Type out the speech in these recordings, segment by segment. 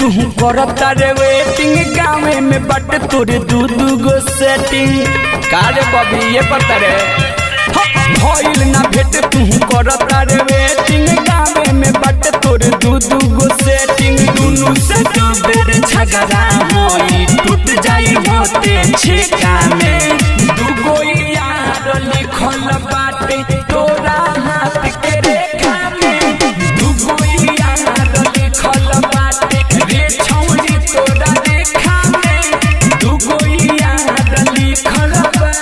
तू करता रे वेटिंग गाँव में बट तोरे दू दू गो सेटिंग कारे बबी ये पता रे भइल ना भेट तू करता रे वेटिंग गाँव में बट तोरे दू दू गो सेटिंग दुनु से दू बेर झगड़ा होई टूट जाई होते छिका में दू गो यार लिखल बाटे तोरा हाथ के रेखा में दू गो यार लिखल बाटे रे छौरी तोरा रेखा में दू गो यार लिखल बा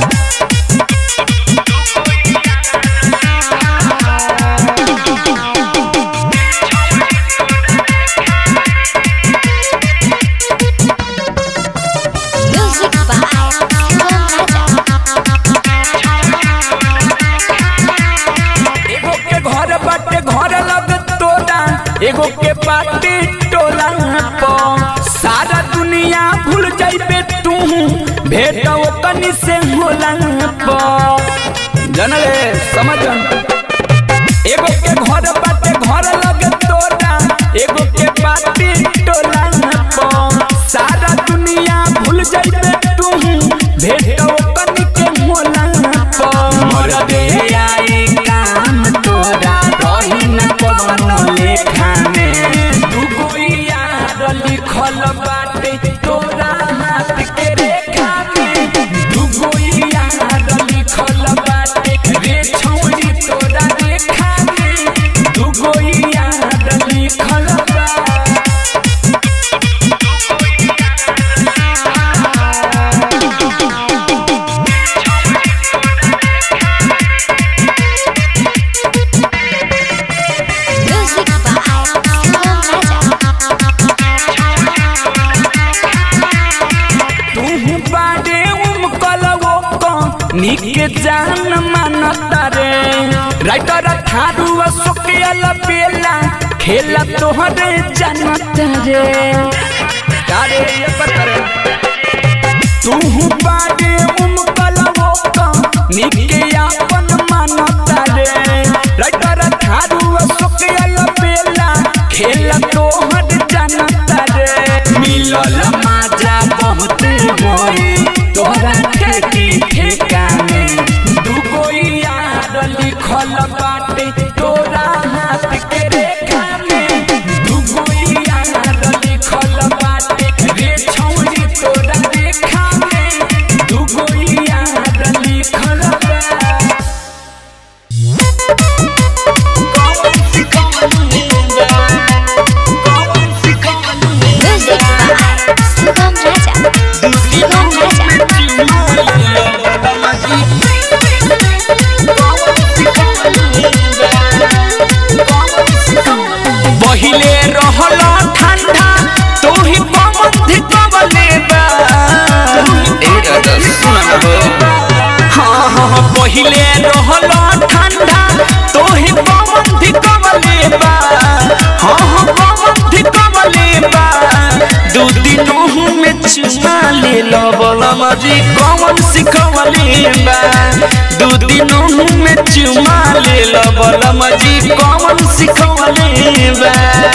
Music by Shubham एगो के घर बाटे घर लग तोरा एगो के पार्टी टोला पर सारा दुनिया भूल जाइबे तू भेट ओकनी से होला पर जनले समझन एगो के घर बाटे घर लग तोरा एगो के पार्टी टोला पर सारा दुनिया भूल जाइबे तू भेट ओकनी के होला पर मर दे आई काम तोरा रही न कवनो लेखा में दुगो यार लिखल बाटे तोरा हाथ के रेखा में दुगो यार लिखल बाटे रे छौरी तोरा रेखा में दुगो यार लिखल बा Music by Shubham तू बाडे उमकल वो को निक जान मानता रे राइटर थारू सुकियल बेला खेला तोहरे जानता रे कारे ये पता रे तू बाडे उमकल वो को निक आपन मानता रे राइटर थारू सुकियल बेला खेला तोहरे जानता रे मिलल माजा बहुत होई तोहरा खेती ठेका में दुगो यार लिखल बाटे तोरा हाथ के रेखा में दुगो यार लिखल बाटे रे छौरी तोरा रेखा में दुगो यार लिखल बा Music by Shubham Raja. Shubham Raja. पहिले रहल ठंडा तू ही पवन धिकवले बा ए दादा सुन हाँ हाँ पहिले रहल ठंडा तू ही पवन धिकवले बा हाँ हाँ पवन धिकवले बा दू दिनों में चुमा ले लो बलम जी कौन सिखवले बा दू दिनों में चुमा ले लो बलम जी कौन सिखवले बा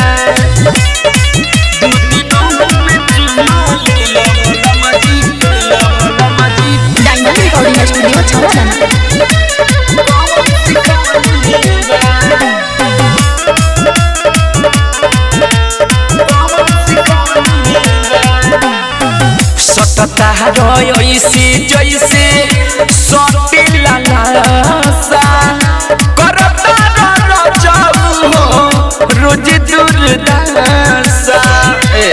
दू दिनों में चुमा ले लो बलम जी बलम जी Diamond Recording Studio Chowdhury. कौन सिखवले बा सटता रही जैसे सटिला लासा करता रजऊ हो रोज दुर्दशा ए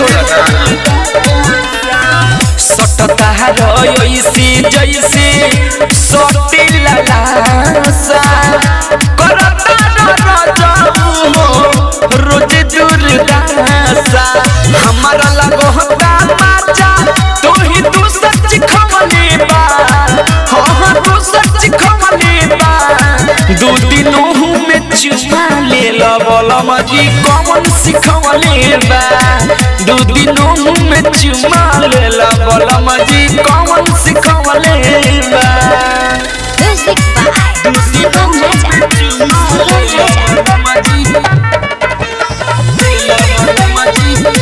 सटता रही जैसे सटिला लासा करता रजऊ हो रोज दुर्दशा हमारा लगो होता माचा तू ही तू सच खमले बा हाँ हाँ तू सच खमले बा दू दिनों में चुमा ले लो बोला मजी कौन सिखवले बा दू दिनों में चुमा ले लो बोला मजी कौन सिखवले बा Music by Shubham Raja. Shubham Raja. मजी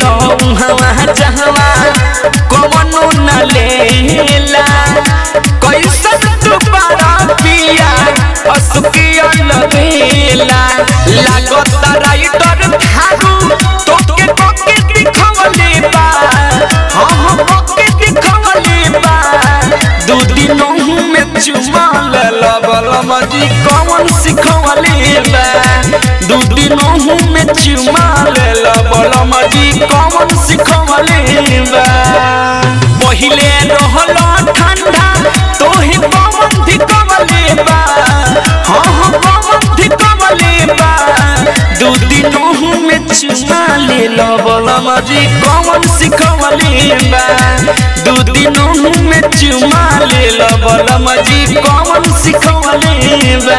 लो हवा जहवा कवनो न लेला कैसन तू बड़ा पिया असुकिया लगेला लागत राइटर थारू तोके कोके दिखवले बा हाँ हाँ कोके दिखवले बा दू दिनों में चुमा लेला बलमा जी कौन सिखवले बा दू दिनों में चुमा लेला बलमा जी कौन सिखवले बा पहिले रहला ठंडा तोहे कौन धिकवले बा हाँ हाँ कौन धिकवले बा दू दिनों में चुमा लेला बलमा जी कौन सिखवले बा दू दिनों में चुमा लेला बलमा जी कौन सिखवले बा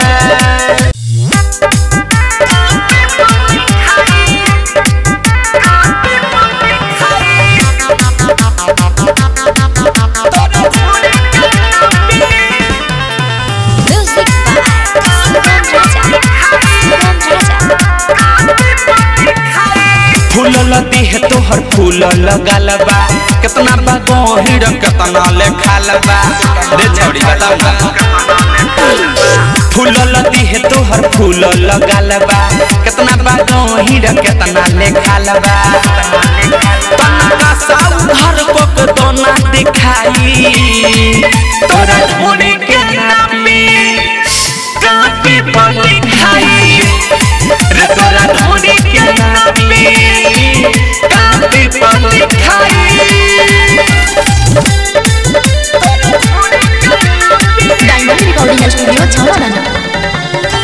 Music by Sugam Raja. Sugam Raja. फूलल देह तोहर फूल लगल बा कितना बा गहिर कितना लेखाल बा दे छौड़ी बताऊ ना फूलल देह तोहर फूल लगल बा कितना बा गहिर कितना लेखाल बा तनका साउ घर पक दोना दिखाई तोरा ढूंढे के नापी कापी पर लिखाई रे तोरा ढूंढे के नापी कापी पर लिखाई Diamond Recording Studio Chowdhury.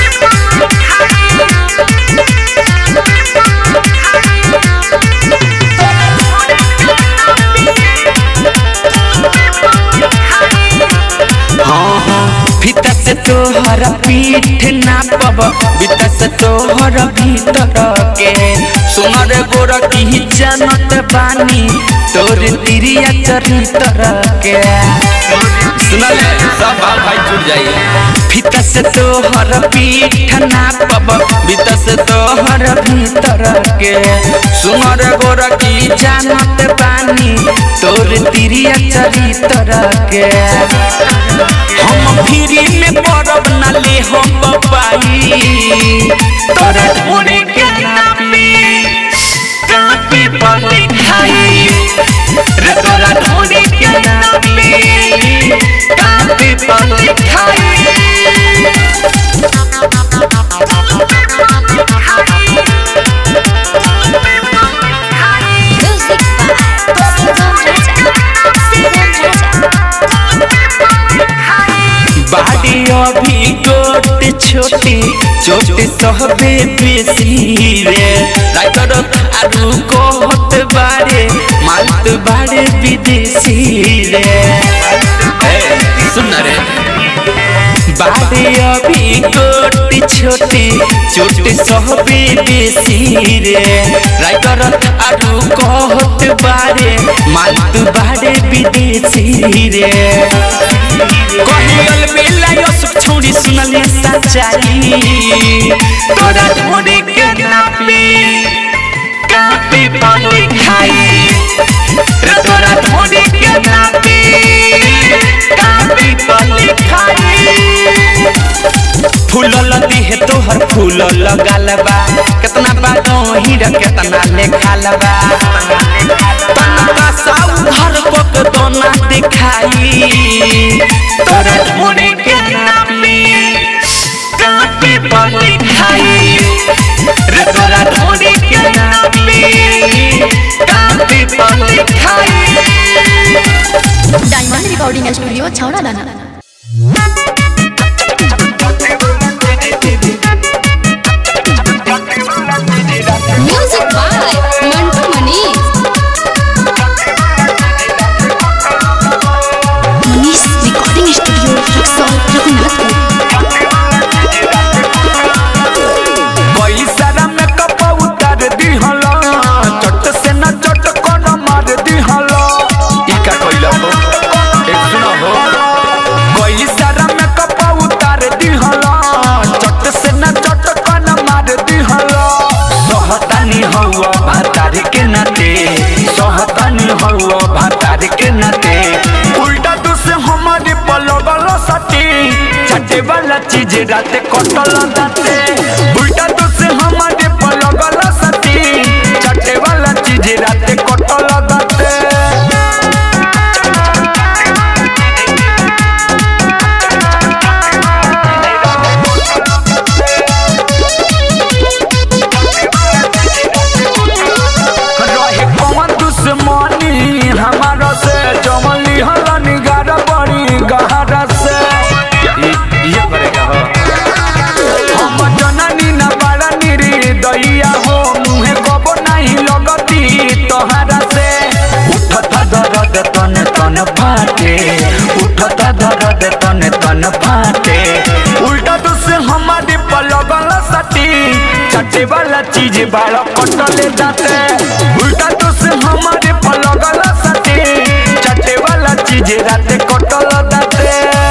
हाँ हाँ भीतर से तोहर पीठ नापब भीतर से तोहर भीतर के सुनर गोर की जानत बानी तोर तिरिया चरितर के सुनल सब बाल भाई जुड़ जाइए भीतर से तोहर पीठ नापब भीतर से तोहर भीतर के सुनर गोर की जानत बानी तोर तिरिया चरितर के हम फ्री में पड़ब न ले हम बबाई तोरा ढूंढे के नापी कापी पर लिखाई रे तोरा ढूंढे के नापी कापी पर लिखाई Music by Sugam Raja. Sugam Raja. बाड़ी अभी गोट छोटी चोट सहबे बेसी रे राइटर आरु कहत बारे मालत बारे विदेशी रे ए, सुन रे बाड़ी अभी गोट छोटी चोट सहबे बेसी रे राइटर आरु कहत बारे मालत बारे विदेशी रे कहियल बेला यो सुख छोड़ी सुनले सच्चाई तोरा ढूंढे के नापी कापी पर लिखाई रे तोरा ढूंढे के नापी कापी पर लिखाई फूलल देह तोहर फूल लगल बा कितना बा गहिर कितना लेखाल बा तनका साउ घर पक दोना दिखाई तोरा ढूंढे के नापी कापी पर लिखाई रे तोरा ढूंढे के नापी कापी पर लिखाई Diamond Recording Studio Chowdhury. Music by Mantu Manish. Manish Recording Studio, Luxor, Raghunathpur. कोई सारा मेकअप उतार दिहला चट से न चट कोन मार दिहला ई का कइला हो एक सुनो हो कोई सारा चीज राते कटल दाते उल्टा तो से हमारे पलगल सती चटे वाला चीज राते कटल दाते रहे कौन दुश्मनी हमारा से जमली हलन गार बड़ी गहरा से ये करेगा हो हम जननी न बड़ा निरी दैया हो मुहे कबो नहीं लगती तोहरा से उठता दर्द तन तन फाटे उठता दर्द तन तन फाटे उल्टा तो से हमारे पलगल सटी चटे वाला चीज बाल कटले दाते उल्टा तो से हमारे पलगल सटी चटे वाला चीज राते कटल दाते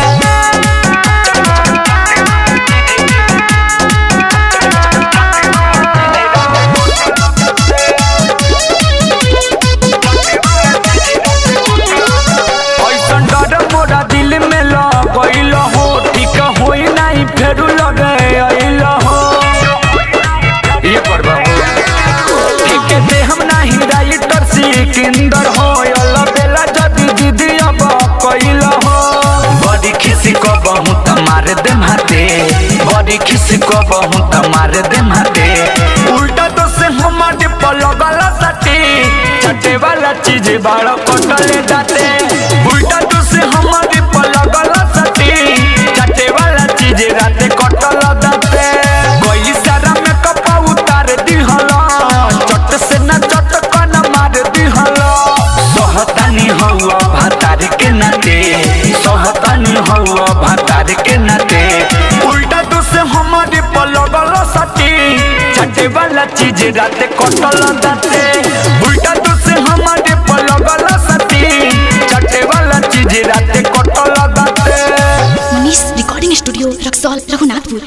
ऐसन डर मोरा दिल में लगैल हो ठीक होई नहीं फेरू लगे अइल हो ये करबा ठीक दे हम नहीं राइटर सिकंदर हो अल बेला जदी दीदी अब कइल हो बड़ी खिसी को बहु मार दे माते बड़ी खिसी को बहु मार दे माते उल्टा तो से हमारे पलगल सटी चटे वाला चीज बाड़ कटले जाते उल्टा तो से हमारे पलगल सटी चटे वाला चीज राते कटल दाते कोई सारा में कपा उतार दिहला चट से न चट कन मार दिहला सहतानी हौवा भातार के नाते सहतानी हौवा भातार के नाते उल्टा तो से हमारे पलगल सटी चटे वाला चीज राते कटल दाते उल्टा तो से हमारे पलगल सटी चटे वाला चीज राते कटल दाते Manish recording studio Raxaul Raghunathpur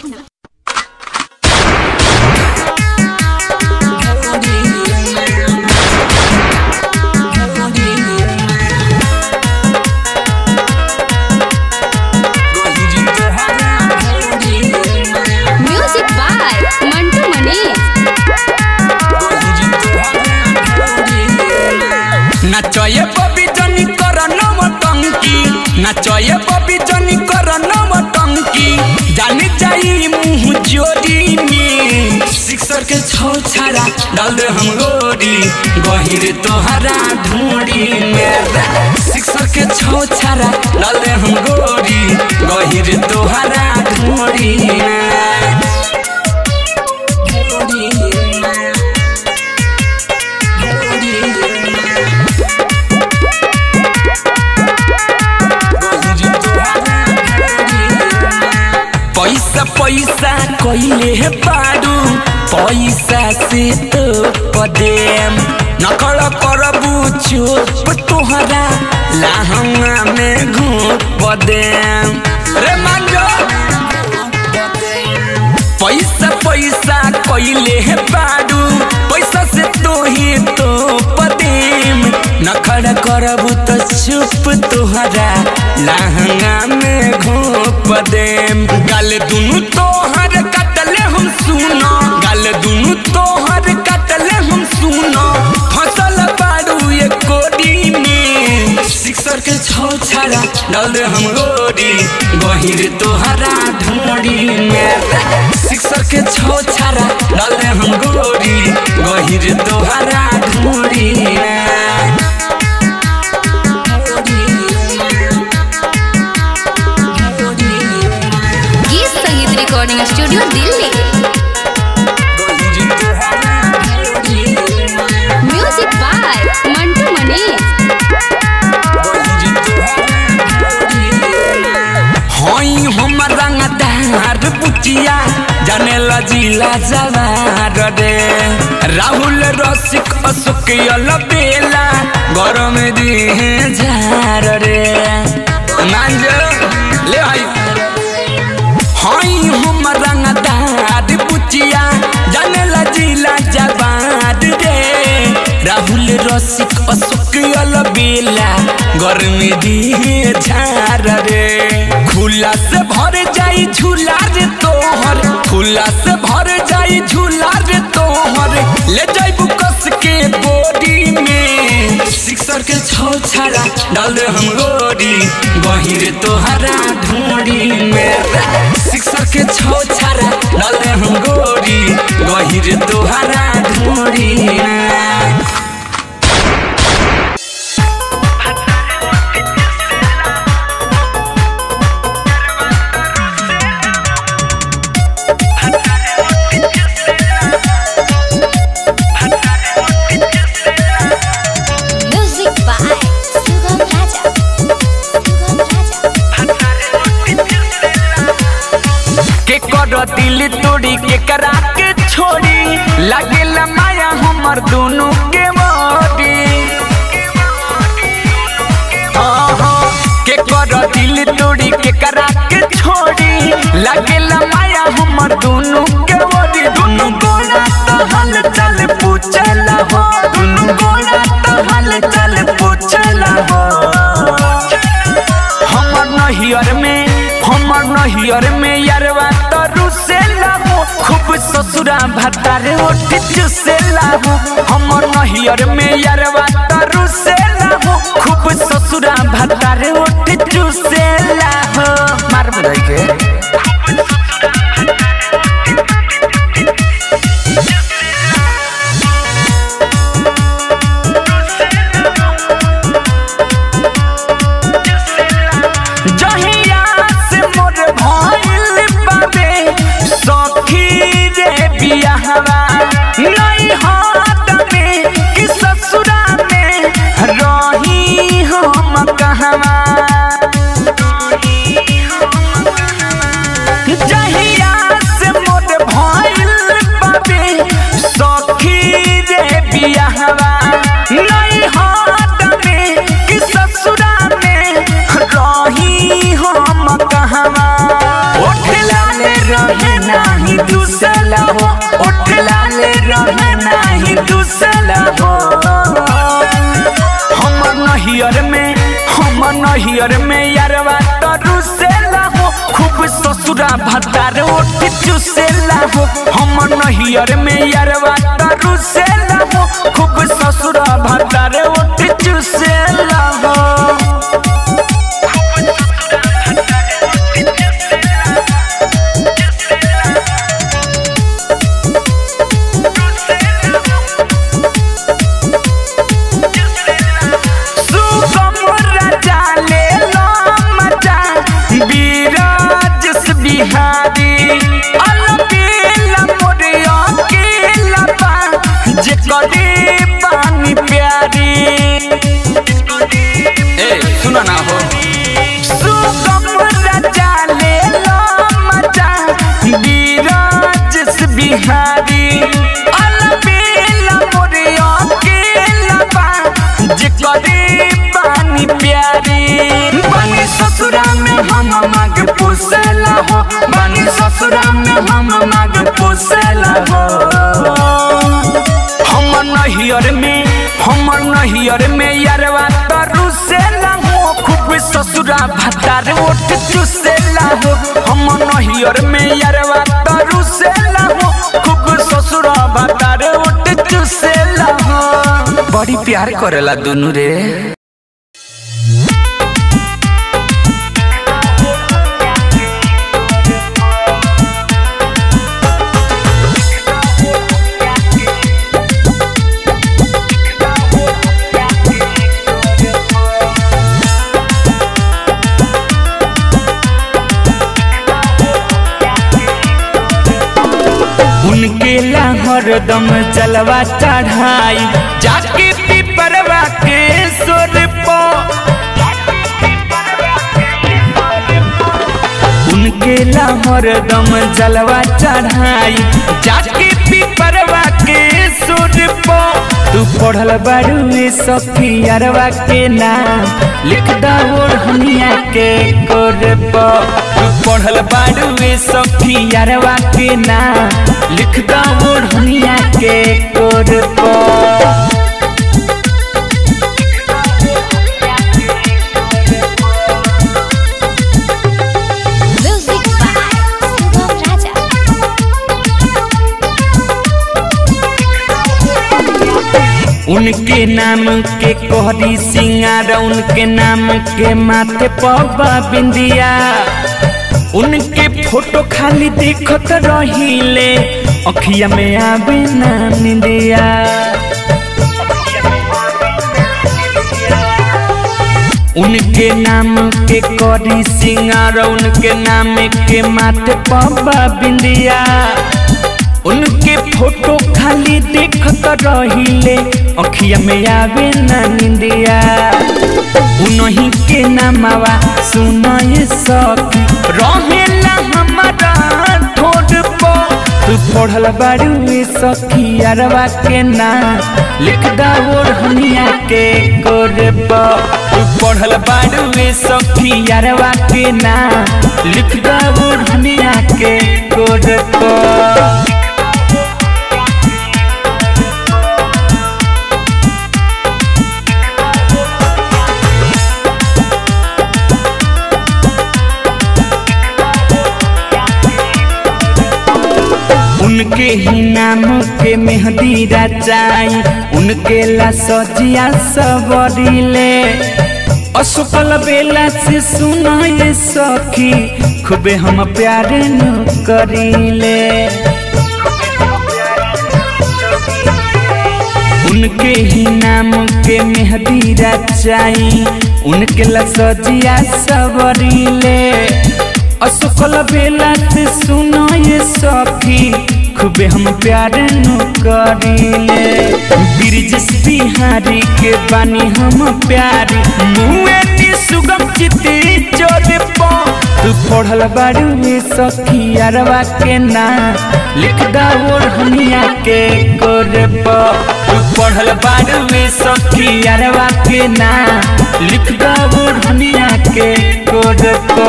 music by Mantu Manish नाचये बबी जनी कर नवटंकी नाचये बबी जनी कर नवटंकी जाने जाई मुंह जोड़ी में सिक्सर के छौ छाड़ा डाल दे हम गोरी गहिर तोहरा ढूंढी में सिक्सर के छौ छाड़ा डाल दे हम गोरी गहिर तोहरा ढूंढी में पैसा पैसा कइले हे पाडू पैसा से तो पदेम नकल करबू चुप तोहरा लाहंगा में घूप पदेम रे मांगो पैसा पैसा कइले हे पाडू पैसा से तो ही तो पदेम नखड़ करबू तो चुप तोहरा लहंगा में घोप देम गल दुनु तोहर कटले हम सुनो गल दुनु तोहर कटले हम सुनो फसल बाड़ू ये कोडी में सिक्सर के छौ छाड़ा डाल दे हम गोरी गहिर तोहरा ढोड़ी में सिक्सर के छौ छाड़ा डाल दे हम गोरी गहिर तोहरा ढोड़ी में गीत संगीत recording studio Delhi music by Mantu Manish हई हम रंगदार बुचिया जाने लजीला जवार रे राहुल रसिक अशोक यल बेला गरम दिहे झार रे मांज ले आई हई हम रंगदार बुचिया जाने लजीला जवार रे राहुल रसिक अशोक यल बेला गरम दिहे झार रे फूला से भर जाई झूला रे तोहर फूला से भर जाई झूला रे तोहर ले जाइबू कस के बोरी में सिक्सर के छौ छाड़ा डाल दे हम गोरी गहिर तोहरा ढोरी में सिक्सर के छौ छाड़ा डाल दे हम गोरी गहिर तोहरा ढोरी में Music by Sugam Raja. Sugam Raja. के कर दिल तोड़ी के करा के छोड़ी लगे माया हमर दोनों के मोरी हाँ, हाँ, के कर दिल तोड़ी के करा के छोड़ी लगे माया हमर दोनों के मोरी दोनों गोला तो हल चल पूछला हो दोनों गोला तो हल चल पूछला हो हमर नहियर में हमर नहियर में यारवा तरु से लागो खूब ससुरा भतारे ओठ चुसे लागो हमर नहियर में यारवा तरु से लागो खूब ससुरा भतारे ओठ चुसे लागो मार बजाई के जहिया से मोर भइल बाबे सखी रे बियाहवा नहीं हाथ में कि ससुरा में रही हम कहवा जहिया से मोर भइल बाबे सखी रे बियाहवा नहीं हाथ में कि ससुरा में रही हम कहवा ओठ लाले रहे नाही दूसला हो ओठ लाले रहे नाही दूसला हो हमर नहियर में हमर नहियर में यारवा तरु से हो खूब ससुरा भतार ओठ चुसेला हो हमर नहियर में यारवा तरु से हो खूब ससुरा भतार ओठ चुसेला हो सुगमुरा जाले लो मजा बीराजस बिहारी अलबेला मोरिया के लबा जे कदी पानी प्यारी ए सुना ना हो सुगमुरा जाले लो मजा बीराजस बिहारी अलबेला मोरिया के लबा जे कदी पानी प्यारी बनी ससुरा में हम माग पोसेला हो बनी ससुरा में हम माग पोसेला हो हमर नहियर में हमर नहियर में यारवा तरु से हो खूब ससुरा भतार ओठ चुसेला हो हमर नहियर में यारवा तरु से हो खूब ससुरा भतार ओठ चुसेला हो बड़ी प्यार करेला दोनों रे उनके ला हरदम जलवा चढ़ाई जाके पिपरवा के सोर पो उनके ला हरदम जलवा चढ़ाई जाके पिपरवा के सोर पो तू पढ़ल बारू सखियरवा के नाम लिख ओढ़निया के कोरब तू पढ़ल बारू सखियरवा के नाम लिख ओढ़निया के कोरब उनके नाम के कोहरी सिंगार उनके नाम के माथे पबा बिंदिया उनके फोटो खाली देखत रहिले अखिया में आवे ना निंदिया उनके नाम के करी सिंगार उनके नाम के माथे पबा बिंदिया उनके फोटो खाली देखत रहिले अखिया में आवे ना निंदिया उनही के नामवा सुनय सकी रहेला हमारा ठोड पर तू पढ़ल बारू ए सखी अरवा के ना लिख दा ओढ़निया के गोरे पर तू पढ़ल बारू ए सखी अरवा के ना लिख दा ओढ़निया के गोरे पर उनके ही नाम के मेहंदी रचाई उनके ला सजिया सबरिले असफल बेला से सुनाए सखी खूबे हम प्यार न करीले उनके ही नाम के मेहंदी रचाई उनके ला सजिया सबरिले असफल बेला से सुनो ये सखी खूबे हम प्यार न करीले ब्रिजेश बिहारी के बानी हम प्यारी मुए नी सुगम चिती चोरे पो तू पढ़ल बारू में सखी अरवा के ना लिख दा ओढ़निया के गोरे पो तू पढ़ल बारू में सखी अरवा के ना लिख दा ओढ़निया के गोरे पो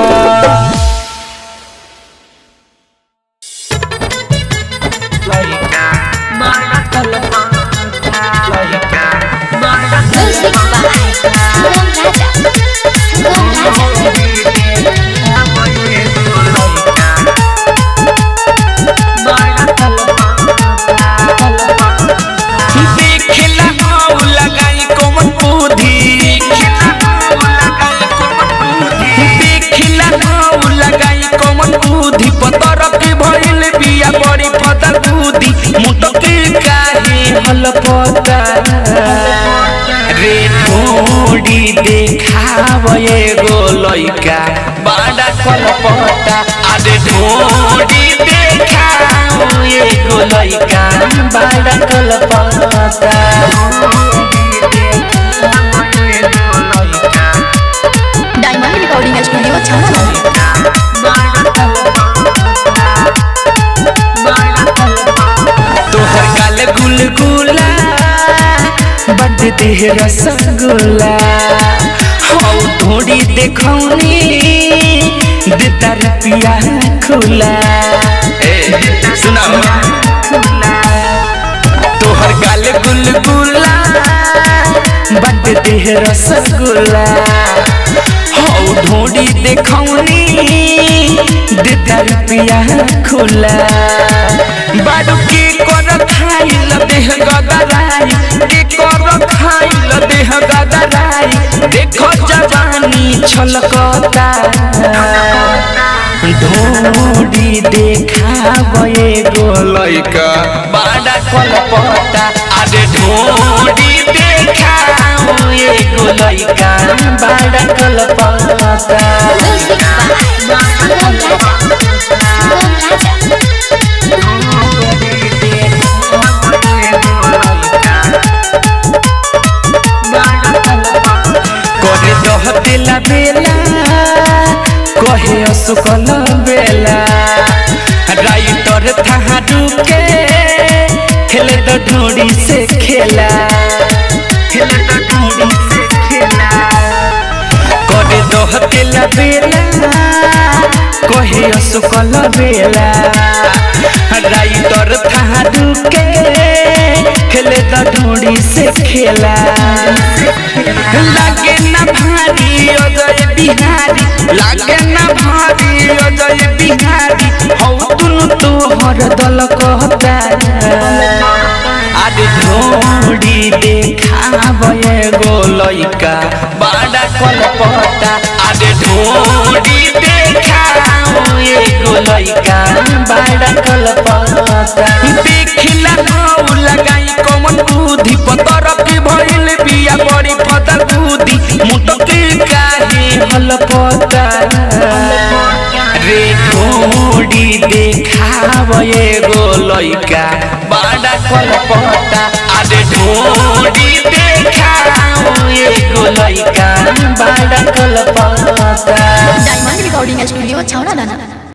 Music by Sangam Raja. Sangam Raja. देखला हाउ लगाई कोमन बुद्धि देखला हाउ लगाई कोमन बुद्धि पतर के भइल बिया बड़ी फदर बुद्धि मुटके काहे हल पता रे थोड़ी देखाव एगो लइका बड़ा कलपता अरे थोड़ी देखाव एगो लइका बड़ा कलपता Diamond Recording Studio Channel. तोहर गाल गुलगुला बड देह रसगुल्ला हौ थोड़ी देखौनी देता रुपिया खुला सुनाओ तोहर गाल गुलगुला बड देह रसगुल्ला हौ ढोड़ी देखौनी देता रुपिया खुला बाडू के कर खाइल देह गदराई के कर खाइल देह गदराई देखो जवानी छलकता ढोड़ी देखाव एगो लइका बड़ा कलपता अरे ढोड़ी देखाव एगो लइका बड़ा कलपता Music by Sangam Raja. Sangam Raja. करे दह दिला बेला कहे असुकल बेला राइटर थारू के खेले तो ढोड़ी से खेला खेले तो ढोड़ी से खेला करे दह दिला बेला कहे असुकल बेला राइटर थारू के खेले तो ढोड़ी से खेला लागे ना भारी अजय बिहारी लागे ना भारी अजय बिहारी हौ तुनु तोहर दल कहता आज ढोड़ ढोड़ी देखाव एगो लइका बड़ा कलपता अरे ढोड़ी देखाव एगो लइका बड़ा कलपता देखिला नाउ लगाई कमन बुद्धि पतर की भइल बिया बड़ी फदर बुद्धि मुटकी काहे हलपता रे ढोड़ी देखाव एगो लइका बड़ा कलपता अरे ढोड़ी देखाव एगो लइका बड़ा कलपता डायमंड रिकॉर्डिंग स्टूडियो छौड़ा दाना